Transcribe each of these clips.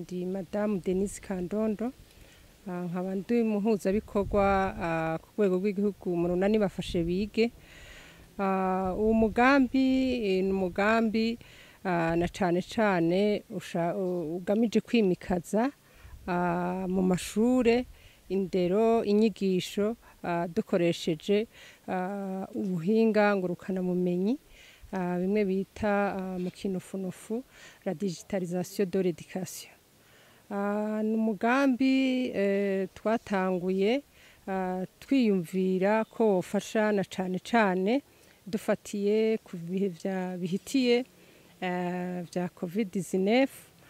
ndi madamu denise kandondo Ah, nkaba ndi muhuzabikorwa ah, ku rwego rw'igihugu mu runani bafashe bige Ah, uwo mugambi eh, ni umugambi ah, na cane cane usha- u- ugamije kwimikaza ah, mu mashure indero inyigisho ah, dukoresheje ah, ubuhinga ngurukanabumenyi ah, bimwe bita ah, mu kinufunufu la digitalisation de l'éducation Ah, ni umugambi eh, twatanguye ah, twiyumvira ko wofasha na cane cane dufatiye ku bihe vya bihitiye eh, vya covid 19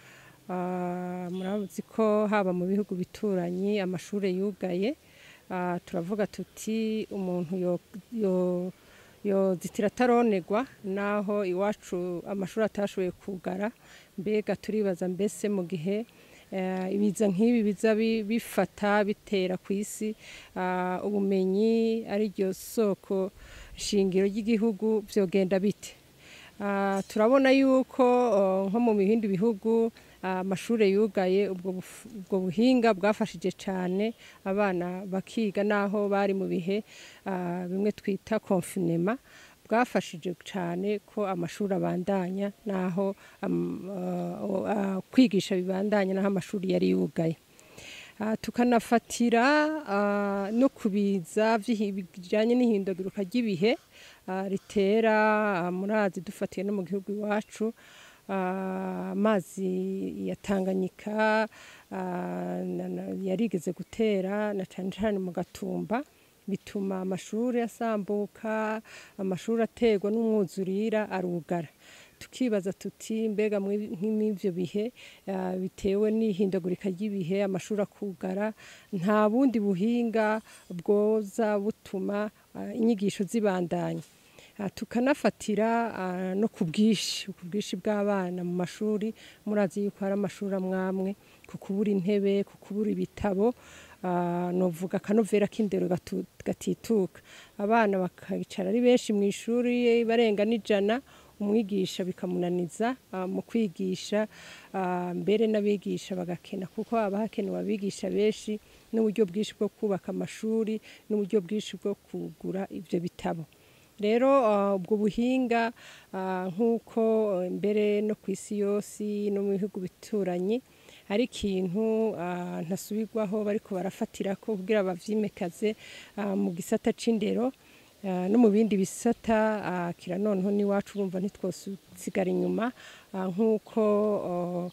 Ah, murazi ko haba mu bihugu bituranyi amashure yugaye Ah, turavuga tuti umuntu yo, yo yozitira ataronegwa naho iwacu amashuri atashoboye kugara mbega turibaza mbese mu gihe eh, ibiza nk'ibi biza bi- bifata bitera ku isi ah, ubumenyi ari ryo soko shingiro ry'igihugu vyogenda bite Ah, turabona yuko oh, nko mu bindi bihugu ah, amashure yugaye ubwo buf- ubwo buhinga bwafashije cyane abana bakiga naho bari mu bihe ah, bimwe twita confinement bwafashije cyane ko amashuri abandanya naho am- ah, ah, kwigisha bibandanya naho amashuri yari yugaye Ah, tukanafatira ah, no kubiza bijyanye n'ihindagurika ry'ibihe ah, ritera ah, murazi dufatiye no mu gihugu iwacu ah, amazi ya tanganyika ah, na- na- yarigeze gutera na cyane cyane mu gatumba bituma amashuri asambuka amashuri aterwa n'umwuzurira arugara tukibaza tuti mbega muri- nk'ivyo bihe ah, bitewe n'ihindagurika ry'ibihe amashuri akugara nta bundi buhinga bwoza butuma ah, inyigisho zibandanya Ah, tukanafatira ah, no ku bwinshi ku bwinshi bw'abana mu mashuri murazi yuko hari amashuri amwamwe ku kubura intebe ku kubura ibitabo ah, novuga akanovera k'indero gatu- gatituka abana bakayicara ari benshi mu ishuri barenga n'ijana umwigisha bikamunaniza ah, mu kwigisha ah, mbere n'abigisha bagakena kuko haba hakenewe abigisha benshi n'uburyo bwinshi bwo kubaka amashuri n'uburyo bwinshi bwo kugura ibyo bitabo rero ah, ubwo buhinga ah, nk'uko eh, mbere no ku isi yose no mu bihugu bituranye ari ikintu ah, ntasubirwaho bariko barafatira ko kugira bavyimekaze ah, mu gisata c'indero ah, no mu bindi bisata ah, kira noneho n'iwacu urumva ntitwosigara inyuma ah, nk'uko oh,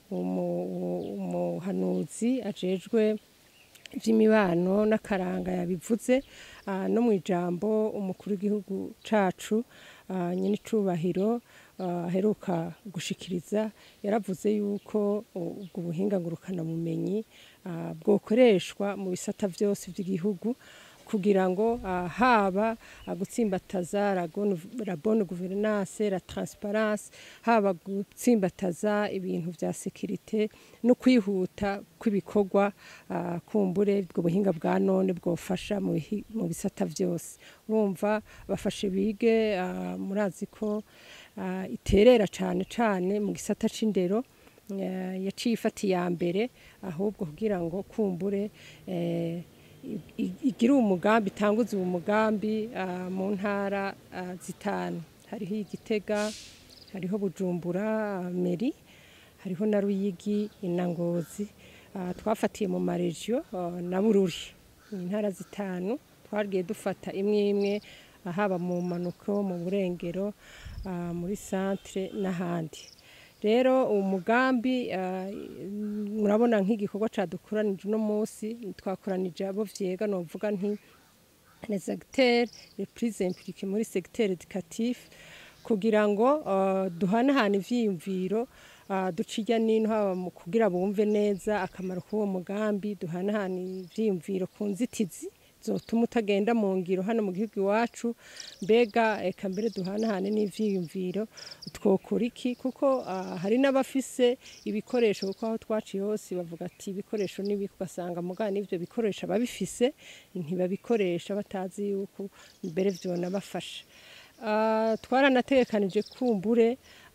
umu- umuhanuzi ajejwe iby'imibano n'akaranga yabivuze ah, no mu ijambo umukuru w'igihugu cacu ah, nyenicubahiro ah, aheruka gushikiriza yaravuze yuko u- ubwo buhinga ngurukanabumenyi ah, bwokoreshwa mu bisata byose by'igihugu kugira ngo ah, haba ah, gutsimbataza la gon- la bonne gouvernance la transparence haba gutsimbataza ibintu vya sekirite no kwihuta kw'ibikorwa ah, kumbure ubwo buhinga bwa none bwofasha mu bihi- mu bisata vyose urumva bafashe bige ah, murazi ko ah, iterera cane cane mu gisata c'indero eh, yaciye ifata iya mbere ahubwo kugira ngo kumbure eh, i- i- igire umugambi itanguze uwo mugambi ah, mu ntara ah, zitanu hariho igitega hariho bujumbura ah, meri hariho na ruyigi inangozi Ah, twafatiye mu maregiyo ah, na bururi ni intara zitanu twagiye dufata imwe imwe ah, haba mu manuko mu burengero ah, muri centre n'ahandi rero uwo mugambi ah, murabona nk'igikorwa cadukoranije uno munsi twakoranije abo vyega novuga nti les acteurs les plus impliqués muri secteur éducatif kugira ngo uh, duhanahane ivyiyumviro uh, duca irya nino haba mu kugira bumve neza akamaro k'uwo mugambi duhanahane ivyiyumviro ku nzitizi zotuma utagenda mu ngiro hano mu gihugu iwacu mbega eka mbere duhanahane n'ivyiyumviro twokora iki kuko ah, hari n'abafise ibikoresho kuko aho twaciye hose bavuga ati ibikoresho n'ibiki ugasanga mugana n'ivyo bikoresho ababifise ntibabikoresha batazi yuko mbere vyonabafasha Ah, twaranategekanije kumbure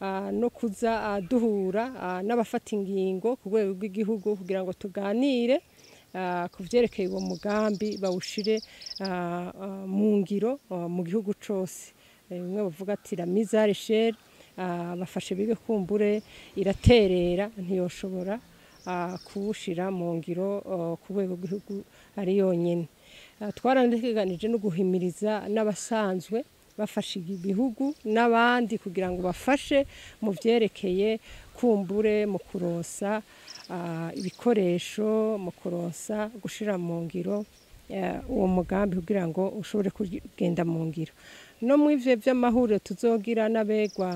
ah, no kuza ah, duhura ah, n'abafata ingingo ku rwego rw'igihugu kugira ngo tuganire ah, ku vyerekeye uwo mugambi bawushire ah, ah, mu ngiro ah, mu gihugu cose Eh, bimwe bavuga ati la mise à l'échelle ah, bafashe bige kumbure iraterera ntiyoshobora ah, kuwushira mu ngiro ah, ku rwego rw'igihugu ari yonyine Ah, twarateganije no guhimiriza n'abasanzwe bafashe ibihugu n'abandi kugira ngo bafashe mu vyerekeye kumbure mu kuronsa ah, ibikoresho mu kuronsa gushira mu ngiro eh, uwo mugambi kugira ngo ushobore kugenda mu ngiro no mu ivyo vy'amahuriro tuzogira n'abegwa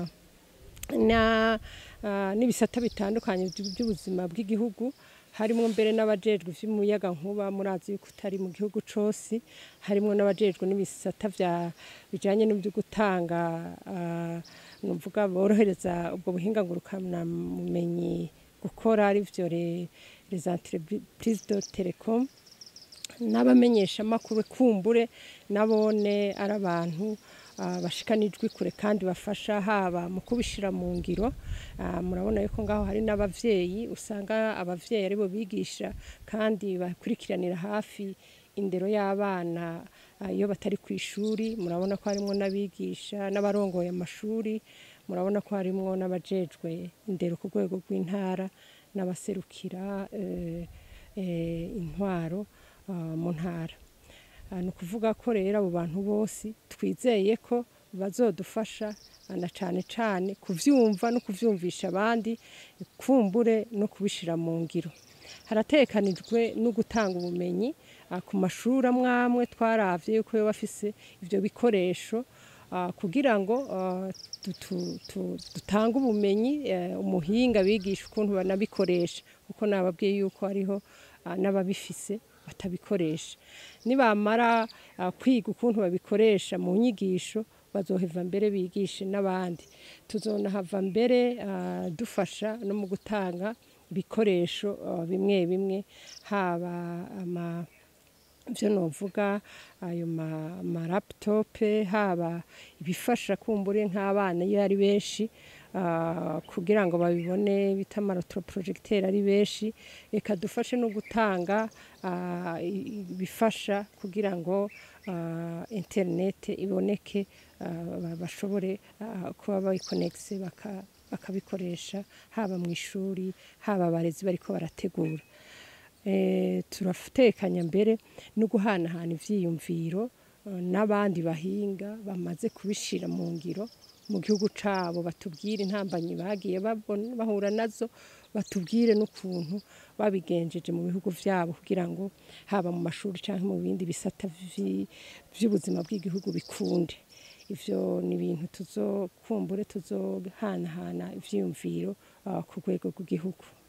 na ah, n'ibisata bitandukanye by- by'ubuzima bw'igihugu harimo mbere n'abajejwe ivy'umuyaga nkuba murazi yuko utari mu gihugu cose harimo n'abajejwe n'ibisata vya bijanye n'ibyo gutanga ah, nuvuga borohereza ubwo buhinga ngurukana mumenyi gukora ari vyo le- les entreprises de telecom n'abamenyesha makuru kumbure nabone ari abantu ah, bashikanijwe kure kandi bafasha haba mu kubishira mu ngiro Ah, murabona yuko ngaho hari n'abavyeyi usanga abavyeyi aribo bigisha kandi bakurikiranira hafi indero y'abana ah, iyo batari ku ishuri murabona ko harimo n'abigisha n'abarongoye amashuri murabona ko harimo n'abajejwe indero ku rwego rw'intara n'abaserukira eh, eh, intwaro ah, mu ntara Ah, ni ukuvuga ko rero abo bantu bose twizeye ko bazodufasha ah, na cane cane kuvyumva no kuvyumvisha abandi kumbure no kubishira mu ngiro haratekanijwe no gutanga ubumenyi ah, ku mashuri amwe amwe twaravye yuko yo bafise ivyo bikoresho ah, kugira ngo ah, tu- tu- tu- dutange ubumenyi eh, umuhinga bigisha ukuntu banabikoresha kuko nababwiye yuko hariho ah, n'ababifise batabikoresha nibamara ah, kwiga ukuntu babikoresha mu nyigisho bazoheva mbere bigishe n'abandi tuzonahava mbere ah, dufasha no mu gutanga ibikoresho ah, bimwe bimwe haba ama byo novuga ayo ma, ma laptop haba ibifasha kumbure nk'abana iyo ari benshi ah, kugira ngo babibone bita amarotoprojegiteri ari benshi reka dufashe no gutanga ah, i- ibifasha kugira ngo ah, internet iboneke ah, ba- bashobore ah, kuba bayikonegise baka bakabikoresha haba mu ishuri haba abarezi bariko barategura Eh, turatekanya mbere no guhanahana ivyiyumviro eh, n'abandi bahinga bamaze kubishira mu ngiro mu gihugu cabo batubwire intambanyi bagiye babona bahura nazo batubwire n'ukuntu babigenjeje mu bihugu vyabo kugira ngo haba mu mashuri canke mu bindi bisata vi- vy'ubuzima bw'igihugu bikunde ivyo ni ibintu tuzokumbure tuzohanahana ivyiyumviro ah, ku rwego rw'igihugu